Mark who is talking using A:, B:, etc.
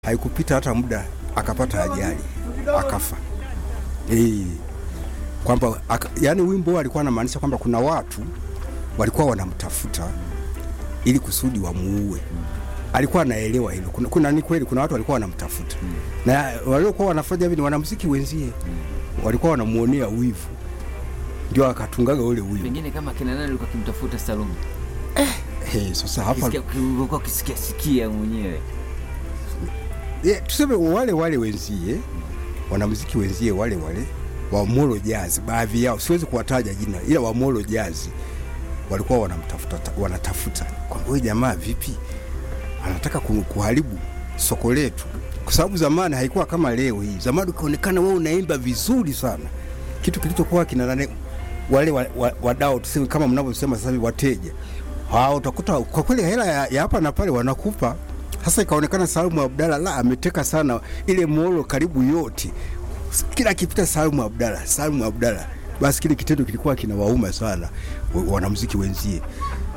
A: haikupita hata muda akapata ajali akafa. Eh, kwamba aka, yani wimbo alikuwa anamaanisha kwamba kuna watu walikuwa wanamtafuta ili kusudi wamuue. Alikuwa anaelewa hilo. Kuna, kuna ni kweli kuna watu walikuwa wanamtafuta na waliokuwa wanafanya hivi ni wanamuziki wenzie walikuwa wanamuonea wivu, ndio akatungaga ule wivu.
B: Pengine kama kina nani alikuwa akimtafuta Salum,
A: Hey, sasa hapa
B: ulikuwa ukisikia sikia mwenyewe
A: yeah, tuseme wale wale wenzie wanamuziki wenzie wale wale wa Molo Jazz, baadhi yao siwezi kuwataja jina, ila wa Molo Jazz walikuwa wanamtafuta, wanatafuta kwamba huyu jamaa vipi anataka ku- kuharibu soko letu, kwa sababu zamani haikuwa kama leo hii. Zamani ukionekana wewe unaimba vizuri sana, kitu kilichokuwa kina nane wale wa- wa- wadau tuseme kama mnavyosema sasa hivi wateja hao, utakuta kwa kweli hela ya, ya hapa na pale wanakupa. Sasa ikaonekana Salumu Abdalla la ameteka sana ile Molo karibu yote, kila kipita Salumu Abdalla, Salumu Abdalla, basi kile kitendo kilikuwa kinawauma sana wa- wanamuziki wenzie